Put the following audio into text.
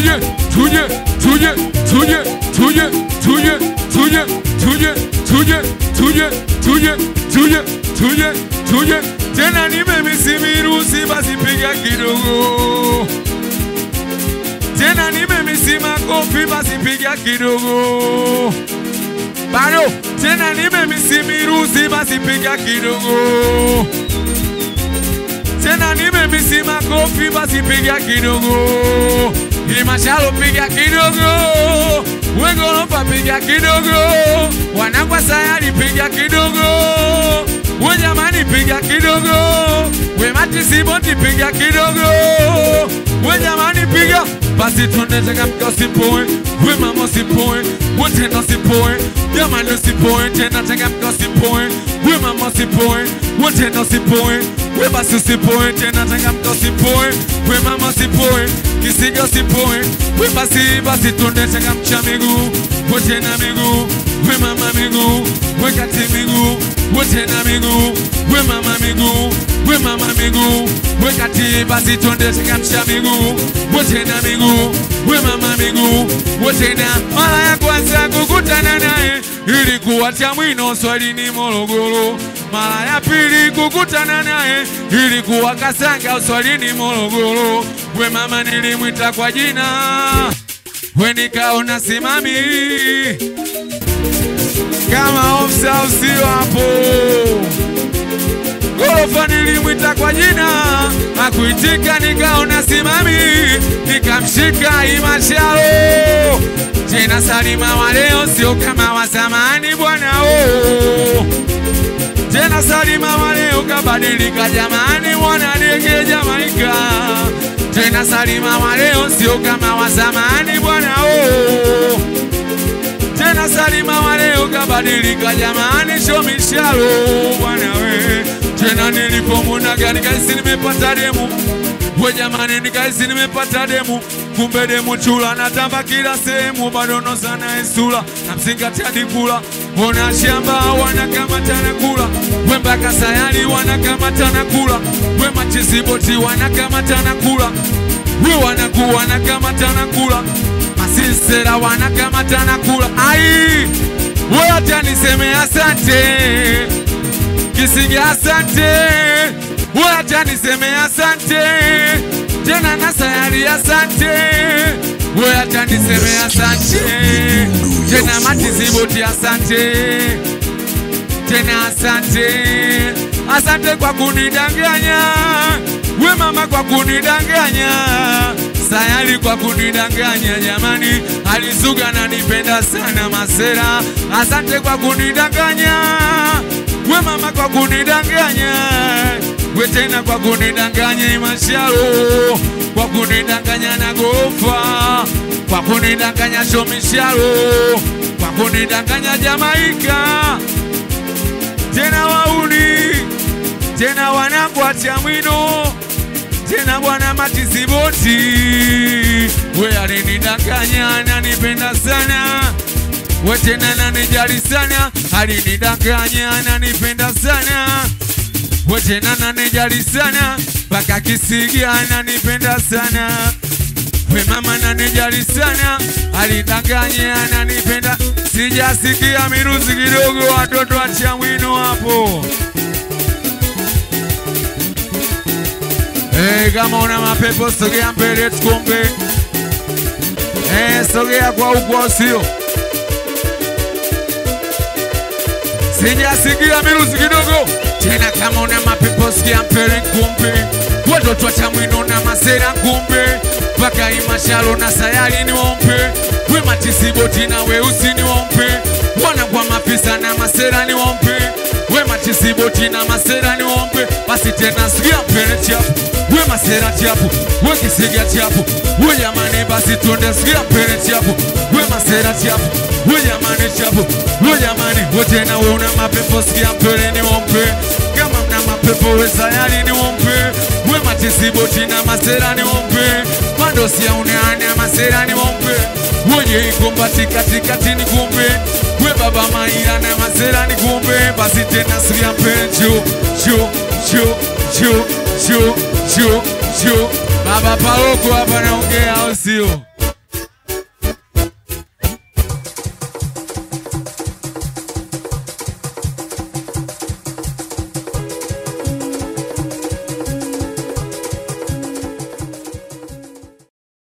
tuje tuje tuje tuje tuje tuje tuje tuje tuje tuje tuje tuje tuje tuje tena nimemisi virusi basi piga kidogo tena nimemisi makofi basi piga kidogo bado tena nimemisi virusi basi piga kidogo tena nimemisi makofi basi piga kidogo imashalo piga kidogo wegorofa piga kidogo wanangwa sayari piga kidogo wejamani piga kidogo wematisiboti piga kidogo wejamani piga basi tunataka usipoe we mama usipoe we tena usipoe jamani usipoe tena changamka usipoe we mama usipoe we tena usipoe we basi usipoe tena changamka usipoe we mama usipoe kisiga usipoe we basi basi tunde changamsha miguu we tena miguu we mama miguu we kati miguu we tena miguu we mama miguu we mama miguu we kati basi tunde changamsha miguu we tena miguu we mama miguu we tena mara ya kwanza kukutana naye ilikuwa Chamwino swalini Morogoro. Mara ya pili kukutana naye ilikuwa Kasanga uswalini Morogoro. We mama nilimwita kwa jina, we nikaona simami kama ofisa usio hapo Gorofa nilimwita kwa jina, akuitika, nikaona simami, nikamshika imashalo. Tena Salima wa leo sio kama wa zamani bwana oh. Tena Salima wa leo kabadilika jamani, mwana dege Jamaika. Tena Salima wa leo sio kama wa zamani bwana oh. Tena Salima wa leo kabadilika jamani, shomishalo bwana we. Tena nilipomuna nikaisi nimepata demu we jamani, nikaisi nimepata demu, kumbe demu chula natamba kila sehemu, bado nosana esula namzingatia dikula ona shamba wanakamatana kula we mpaka sayari wanakamatana kula we machisiboti wanakamatana kula we wanaku wanakamatana kula masisera wanakamatana kula ai we hata niseme asante kisiga asante we hata niseme asante tena na sayari asante we hata niseme asante tena matiziboti asante tena asante asante kwa kunidanganya we mama kwa kunidanganya sayari kwa kunidanganya jamani alisuga na nipenda sana masera asante kwa kunidanganya we mama kwa kunidanganya we tena kwa kunidanganya imashalo kwa kunidanganya na gorofa kwa kunidanganya shomishalo kwa kunidanganya jamaika tena wauni tena wanangwa Chamwino tena bwana Matisiboti we alinidanganya ananipenda sana we tena nanijali sana alinidanganya ananipenda sana we tena nanijali sana mpaka Kisigi ananipenda sana we mama nanijali sana alidanganya ananipenda sijasikia miruzi kidogo watoto wa Chamwino hapo Hey, kama una mapepo sogea mbele tukombe. Hey, sogea kwa huko sio. Sijasikia miruzi kidogo tena, kama una mapepo sogea mbele kumbe. Watoto wa Chamwino na masera kumbe, mpaka imashalo na sayari ni wompe, we matisiboti na weusi ni wompe, wana kwa mapisa na masera ni wompe, we matisiboti na masera ni wompe, basi tena sikia mbele chapu we masera chapu we kisiga chapu we jamani basi tuende sikia mbele chapu we masera chapu we jamani chapu we jamani we tena we una mapepo sikia mbele ni wompe kama mna mapepo we sayari ni wompe we matisiboti na masera ni wompe mandosi ya uneane masera ni wompe wenye ikombati katikati ni kumbe we baba maira na masera ni kumbe basi tena sikia mbele cho cho cho cho cho cho cho baba paroko hapa naongea au sio?